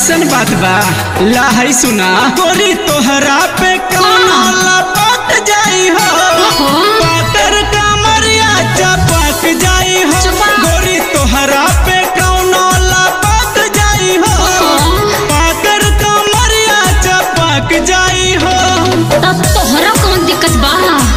ऐसन बात बा लाहई सुना गोरी तोहरा पे कौनो लपट जाई हो ओहो। पातर कमरिया चपक जाई हो चुपा। गोरी तोहरा पे कौनो लपट जाई हो पातर कमरिया चपक जाई हो तब तोहरा कौन दिक्कत बा